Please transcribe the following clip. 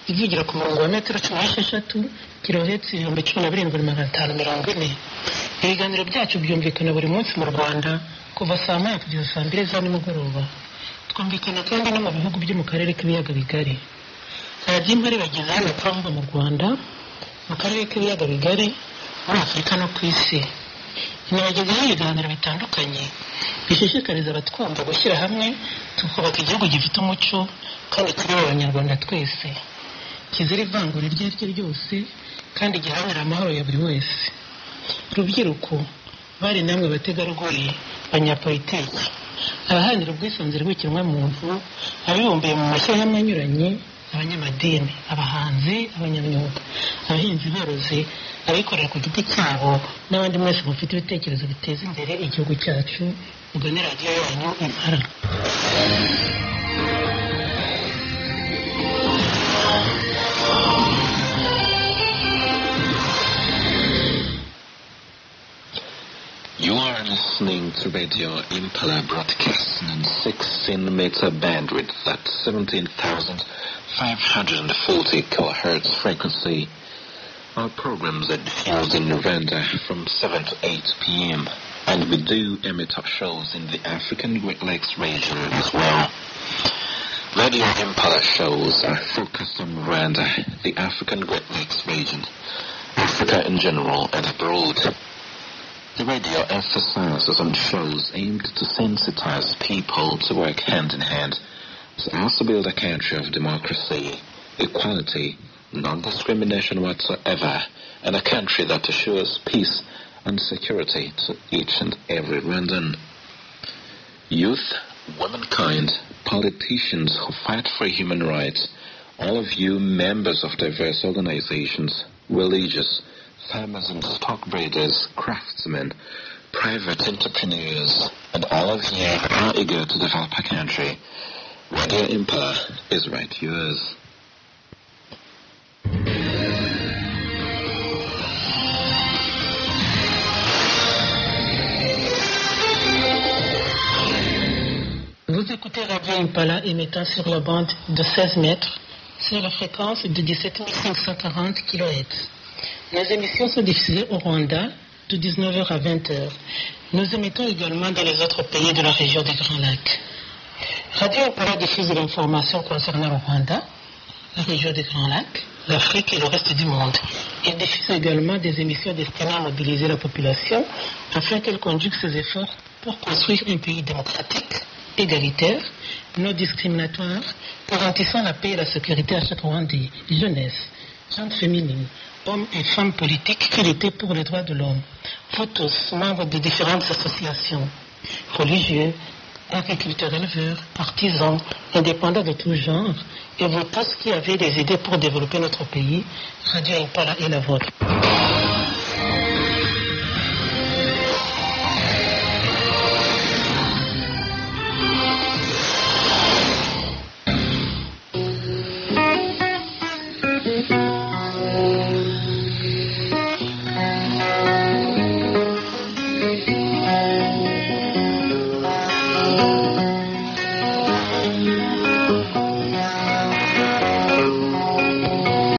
ivugira ku murongo wa metero cumi n'esheshatu kirohetse ibihumbi cumi na birindwi magana atanu mirongo ine ibiganiro byacu byumvikana buri munsi mu rwanda kuva saa moya kugeza saa mbiri za nimugoroba twumvikana kandi no mu bihugu byo mu karere k'ibiyaga bigari radiyo impari bagezaho amakuru avuga mu rwanda mu karere k'ibiyaga bigari muri afurika no ku isi inabagezaho ibiganiro bitandukanye bishishikariza abatwumva gushyira hamwe tukubaka igihugu gifite umuco kandi turi abanyarwanda twese kizira ivangura iryo ari ryo ryose kandi giharanira amahoro ya buri wese rubyiruko bari namwe bategarugori banyapolitiki abaharanira ubwisanzure bw'ikiremwamuntu abibumbiye mu mashyirahamwe anyuranye abanyamadini abahanzi abanyamyuga abahinzi borozi abikorera ku giti cyabo n'abandi mwese mufite ibitekerezo biteza imbere igihugu cyacu mugane radiyo yanyu impara You are listening to Radio Impala broadcast on 16 meter bandwidth at 17,540 kilohertz frequency. Our programs are diffused in Rwanda from 7 to 8 p.m. and we do emit our shows in the African Great Lakes region as well. Radio Impala shows are focused on Rwanda, the African Great Lakes region, Africa in general and abroad. The radio emphasizes on shows aimed to sensitize people to work hand in hand to also build a country of democracy, equality, non-discrimination whatsoever, and a country that assures peace and security to each and every Rwandan. Youth, womankind, politicians who fight for human rights, all of you members of diverse organizations, religious, farmers and stockbreeders, craftsmen, private entrepreneurs, and all of you are eager to develop a country. Radio Impala is right yours. Vous écoutez Radio Impala émettant sur la bande de 16 mètres sur la fréquence de 17540 kHz. Les émissions sont diffusées au Rwanda de 19h à 20h. Nous émettons également dans les autres pays de la région des Grands Lacs. Radio Impala diffuse l'information concernant le Rwanda, la région des Grands Lacs, l'Afrique et le reste du monde. Il diffuse également des émissions destinées à mobiliser la population afin qu'elle conduise ses efforts pour construire un pays démocratique, égalitaire, non discriminatoire, garantissant la paix et la sécurité à chaque Rwandais, jeunesse, jeunes féminines, hommes et femmes politiques qui luttaient pour les droits de l'homme. Vous tous, membres de différentes associations, religieux, agriculteurs, éleveurs, artisans, indépendants de tout genre, et vous tous qui avez des idées pour développer notre pays, Radio Impala est la vôtre.